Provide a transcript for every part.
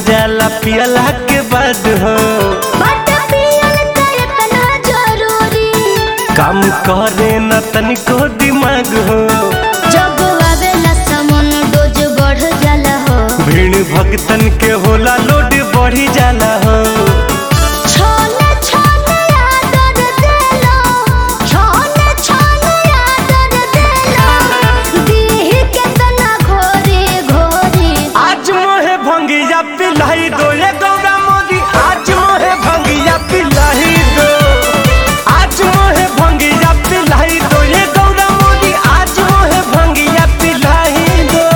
जाला पियला के बाद हो बट पियल त इतना जरूरी काम करे न तनिको दिमाग हो जब आवेला समन डोज बढ़ जाला हो भीड़ भक्तन के होला लोड बढ़ी जाला हो छोले छोले आदर देलो छोले छोले आदर देलो दीह के तना घोरे घोरे आज मोहे भंगिया पिलाई दो ये गौरा मोदी आज मोहे भंगिया पिलाई दो आज मोहे भंगिया पिलाई दो ये गौरा मोदी आज मोहे भंगिया पिलाई दो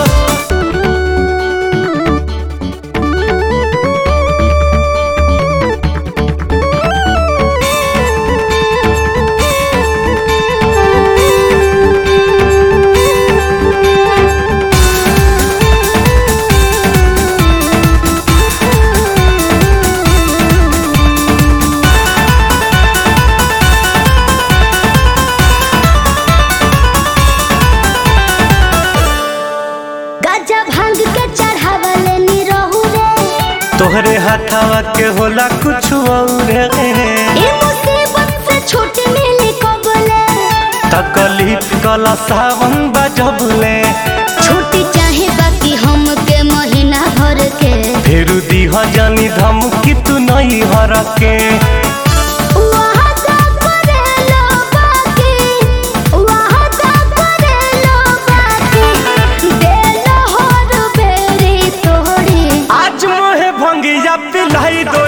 गजा भांग के चढ़ावले नी रहू रे तोहरे हाथावा के होला कुछ और ए मुसीबत से छूट मिली कबले तकलीफ कला सावन बजबले छुट्टी चाहे बाकी हम के महीना भर के फेरू दीह जानी धमकी तू नहीं हर के वहाँ का करेलो बाकी वहाँ का करेलो बाकी देलो हर बेरी तोड़ी आज मोहे भंगिया पिलाई दो